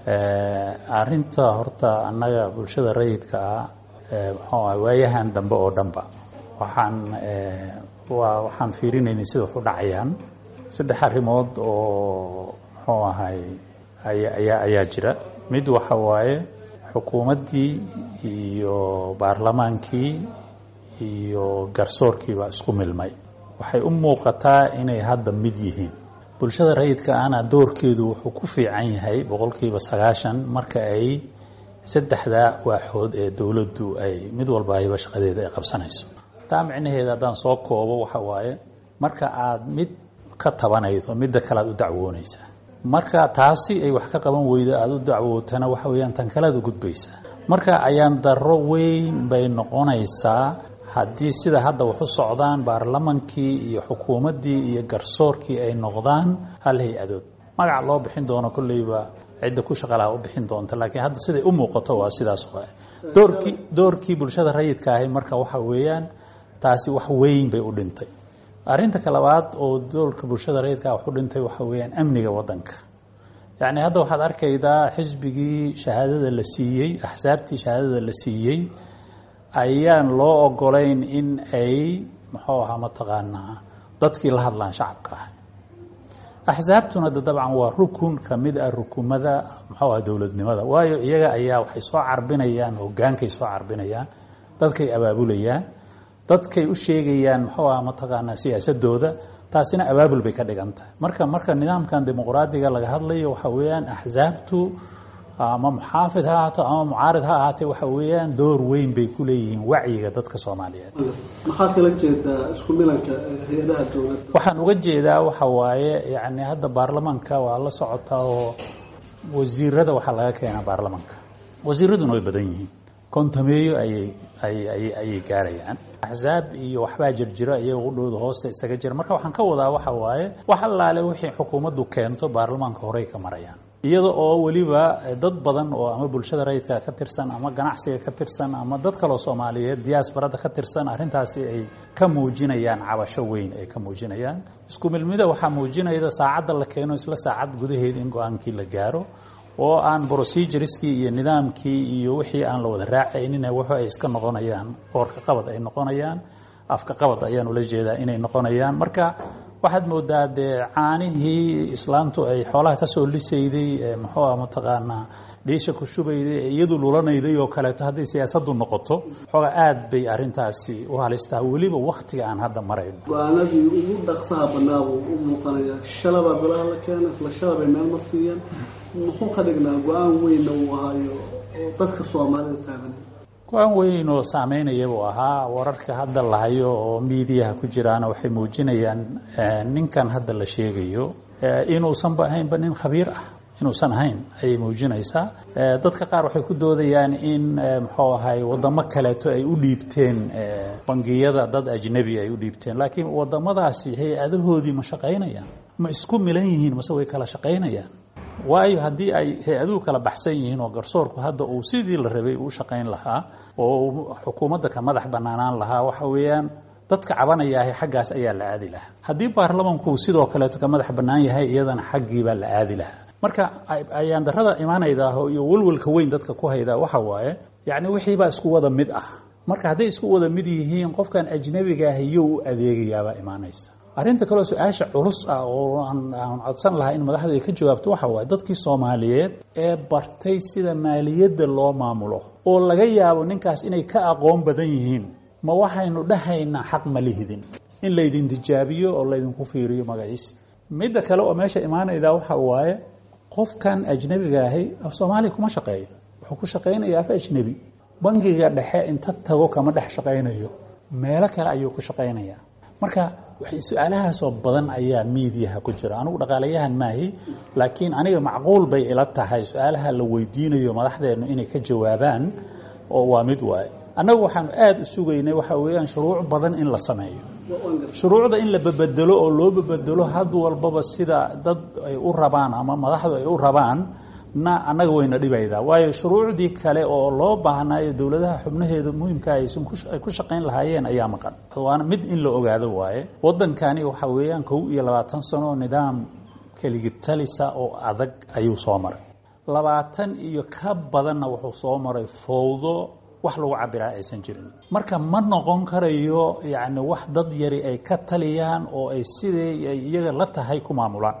arinta horta annaga bulshada rayidka ah muxuu ah waayahan dambe oo dhanba waxaan waa waxaan fiirinaynay sida wax u dhacayaan saddex arrimood oo muxuu ahay ayaa ayaa jira mid waxa waaye xukuumaddii iyo baarlamaankii iyo garsoorkiibaa isku milmay waxay u muuqataa inay hadda mid yihiin bulshada rayidka ahna doorkeedu wuxuu ku fiican yahay boqolkiiba sagaashan marka ay saddexda waaxood ee dowladdu ay mid walba ayba shaqadeeda ay qabsanayso taa micnaheeda haddaan soo koobo waxa waaye marka aad mid ka tabanaydo midda kale aad u dacwoonaysaa marka taasi ay wax ka qaban weydo aada u dacwootana waxa weeyaan tan kale aad u gudbaysaa marka ayaan darro weyn bay noqonaysaa haddii sida hadda wax u socdaan baarlamankii iyo xukuumaddii iyo garsoorkii ay noqdaan hal hay-adood magac loo bixin doono kolleyba cidda ku shaqalaha u bixin doonta laakiin hadda siday u muuqato waa sidaas waay doorkii doorkii bulshada rayidka ahi marka waxa weeyaan taasi wax weyn bay u dhintay arrinta ka labaad oo doolka bulshada rayidka wax u dhintay waxa weeyaan amniga waddanka yacni hadda waxaad arkaydaa xisbigii shahaadada la siiyey axsaabtii shahaadada la siiyey ayaan loo ogolayn in ay muxuu ahaa mataqaanaa dadkii la hadlaan shacabka ah axsaabtuna de dabcan waa rukun ka mid ah rukumada muxuu aha dowladnimada waayo iyaga ayaa waxay soo carbinayaan hogaankay soo carbinayaan dadkay abaabulayaan dadkay u sheegayaan muxuu aha mataqaanaa siyaasadooda taasina abaabul bay ka dhigan tahay marka marka nidaamkan dimuqraadiga laga hadlayo waxa weeyaan axsaabtu ama muxaafid ha ahaato ama mucaarid ha ahaatee waxa weeyaan door weyn bay ku leeyihiin wacyiga dadka soomaaliyeed maxaad kala jeedaa isku milanka hay-adaha dowladda waxaan uga jeedaa waxa waaye yani hadda baarlamaanka waa la socotaa oo wasiirada waxaa laga keenaa baarlamaanka wasiiraduna way badan yihiin kontameeyo ayay ayay ayay gaarayaan axsaab iyo waxbaa jirjiro iyaga udhowda hoosta isaga jira marka waxaan ka wadaa waxa waaye wax allaale wixii xukuumaddu keento baarlamaanka horey ka marayaan iyada oo weliba dad badan oo ama bulshada rayidka ka tirsan ama ganacsiga ka tirsan ama dad kaloo soomaaliyeed diyaasbarada ka tirsan arrintaasi ay ka muujinayaan cabasho weyn ay ka muujinayaan isku milmida waxaa muujinayda saacadda la keeno isla saacad gudaheeda in go-aankii la gaaro oo aan procedureskii iyo nidaamkii iyo wixii aan la wada raacaynin wuxu ay iska noqonayaan qoorka qabad ay noqonayaan afka qabad ayaan ula jeedaa inay noqonayaan marka waxaad moodaa dee caanihii islaamtu ay xoolaha kasoo lisayday muxuu ah mataqaanaa dhiisha ku shubayday ee iyadu lulanayday oo kaleeto hadday siyaasaddu noqoto xooga aad bay arrintaasi u halistaa weliba waktiga aan hadda marayno go-aanadii ugu dhaqsaha banaa buu u muuqanayaa shalabaa bilaha la keena isla shalabay meel mar siiyeen muxuu ka dhignaa go-aan weynna uu ahaayo oo dadka soomaalida taagan go-aan weyn oo saameynaya buu ahaa wararka hadda la hayo oo miidiyaha ku jiraana waxay muujinayaan ninkan hadda la sheegayo inuusanba ahaynba nin khabiir ah inuusan ahayn ayay muujinaysaa dadka qaar waxay ku doodayaan in muxuu ahay wadamo kaleeto ay u dhiibteen bangiyada dad ajnebi ay u dhiibteen laakiin wadamadaasi hay-adahoodii ma shaqaynayaan ma isku milan yihiin mase way kala shaqaynayaan waayo haddii ay hay-aduhu kala baxsan yihiin oo garsoorku hadda uu sidii la rabay uu shaqayn lahaa oo xukuumadda ka madax banaanaan lahaa waxa weeyaan dadka cabanayaahay xaggaas ayaa la aadi lahaa haddii baarlamanku sidoo kaleeto ka madax bannaan yahay iyadana xaggiibaa la aadi lahaa marka ayaan darada imaanaydaah iyo walwalka weyn dadka ku haydaa waxa waaye yacni wixiibaa isku wada mid ah marka hadday isku wada mid yihiin qofkan ajnabigaah iyo u adeegayaabaa imaanaysa arrinta kaleo su-aasha culus ah oo aan codsan lahaa in madaxdu ay ka jawaabto waxa waaye dadkii soomaaliyeed ee bartay sida maaliyadda loo maamulo oo laga yaabo ninkaas inay ka aqoon badan yihiin ma waxaynu dhahaynaa xaq ma lihidin in laydin tijaabiyo oo laydinku fiiriyo magaciisa midda kale oo meesha imaanaydaa waxa waaye qofkan ajnebiga ahi af soomaaliya kuma shaqeeyo wuxuu ku shaqaynayaa af ajnebi bangiga dhexe inta tago kama dhex shaqaynayo meelo kale ayuu ku shaqaynayaa marka su-aalahaasoo badan ayaa miidiyaha ku jira anigu dhaqaalayahan maahi laakiin aniga macquul bay ila tahay su-aalaha la weydiinayo madaxdeennu inay ka jawaabaan oo waa mid waaye annagu waxaanu aada u sugaynay waxa weeyaan shuruuc badan in la sameeyo shuruucda in la babedelo oo loo babedelo had walbaba sida dad ay u rabaan ama madaxdu ay u rabaan na annaga wayna dhibaydaa waayo shuruucdii kale oo loo baahnaayo dowladaha xubnaheeda muhimka aysan ay ku shaqayn lahaayeen ayaa maqan waana mid in la ogaado waaye waddankani waxa weeyaan kow iyo labaatan sano nidaam keligitalisa oo adag ayuu soo maray labaatan iyo ka badanna wuxuu soo maray fowdo wax lagu cabiraa aysan jirin marka ma noqon karayo yacni wax dad yari ay ka taliyaan oo ay siday ay iyaga la tahay ku maamulaan